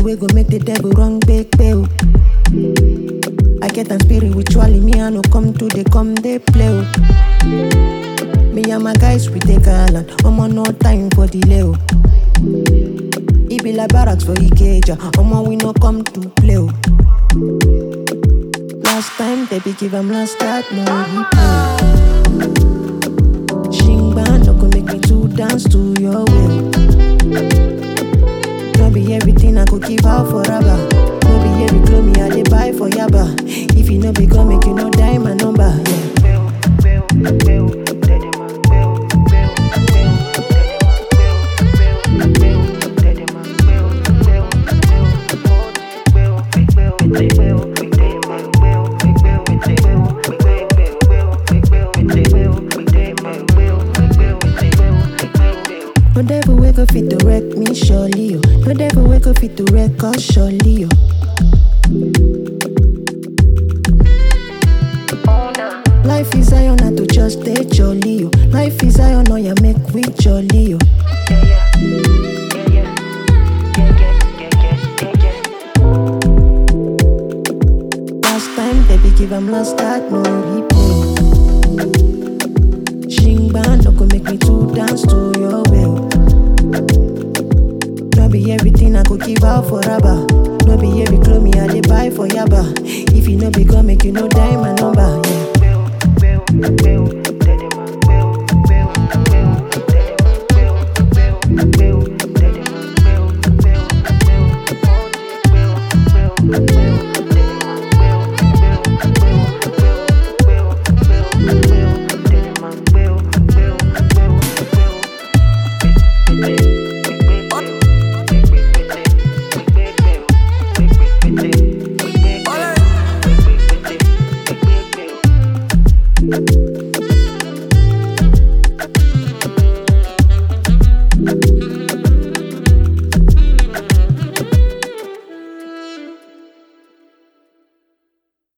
wey go make the devil run big bill. I get am spiritually, me I no come to the come they play. oh. Me and my guys we take island, omo no time for delay. oh. E be like barracks for Ikeja, omo we no come to play. oh. Last time they be give am last start, no replay. Shingba no go make me to dance to your will. No be everything I could give out forever. No be every clothes me I dey buy for yaba. If you no be come, make you no die my number. Yeah. No devil wake up fit to wreck me surely, yo. No devil wake up fit to wreck us surely, yo. Life is iron, not to just stay jolly, yo. Life is iron, no ya make we jolly, yo. Last time they be give am last start, no replay. Shingba no go make me to dance to your will. No be everything I could give out forever. No be every clothes me I dey buy for yaba. If you no be come, make you no die my number. Yeah. Thank you.